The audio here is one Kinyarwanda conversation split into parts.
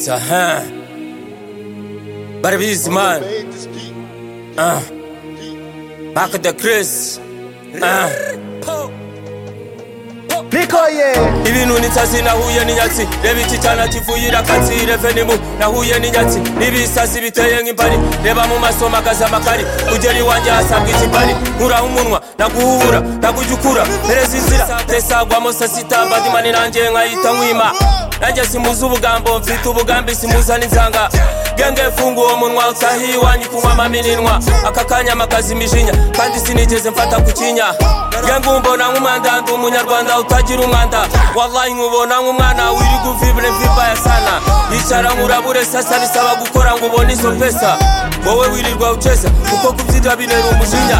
So, huh? Barabizi, man. Uh. Back the Chris. Uh. Bikoye ibintu n'insazi nahuye n'inyatsi reba iki cyana kivuyira akatsi revenimu nahuye n'inyatsi n'ibisazi biteye nk'imbari reba mu maso magaze amakari kugera iwanjye hasabwa ikibari nkuraho umunwa naguhura nagujya ukura pereza inzira tesagwamo sasita badimani nanjye nkayita nkwima nanjye simuzi ubugambo mfite ubugambi simuza n'inzanga genge funga uwo munwa utahiye iwanjye kunywa amaminwa aka kanya amakazi imijinya kandi sinigeze mfata ku kinya genge umbona nk'umwandanda umunyarwanda utagira umwanda wallahi nkubona nk'umwana wirirwa uvibure mvimba ya sana yicara nkurabure sasa bisaba gukora ngo ubone izo pesa wowe wirirwa uceza kuko kubyita binera umujinya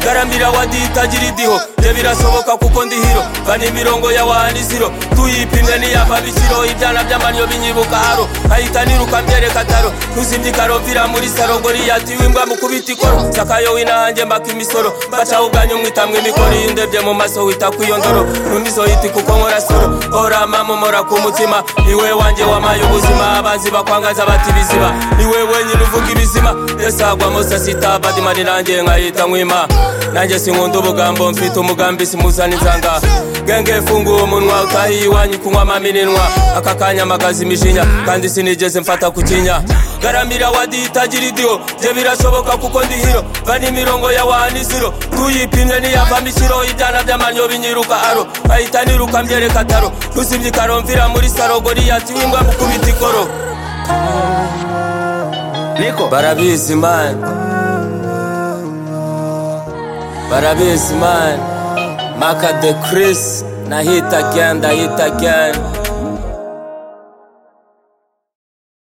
garamira wadi itagira idiho bye birasoboka kuko ndi hiro vana imirongo ya wahaniziro tuyipimwe niyava bikiro ibyana by'amanyo binyibuka haro nkahita niruka mbyereka taro ntuzimye ikarovira muri saro goriyati w'imbwa mukubita ikoro sakayo winahanjye mbaka imisoro mbacaho ubwanyu mwitamwe imikoro iyo ndebye mu maso wita kw'iyo ndoro ntumizohiti kuko nkora soro hora mamomora ku mutima iwe wanjye wamaye ubuzima abanzi bakwangaza bati biziba iwe wenyine uvuga ibizima yesagwamo sasita badimani nanjye nkahita nkwima nanjye sinkunda ubugambo mfite umugambi simuzana inzanga genge funga uwo munwa utahiye iwanyu kunywa amaminwa aka kanya amagaza imijinya kandi sinigeze mfata ku kinya garamira wadi itagira idiho bye birashoboka kuko ndi hiro vana imirongo ya wahaniziro tuyipimye niyavamo ikiro ibyana by'amanyo binyiruka aro nkahita niruka mbyereka taro ntusimye ikaromvira muri saro goriyati w'imbwa mukubita ikoro Niko barabizi mani barabizi mani maka de chris nahita again ndahita again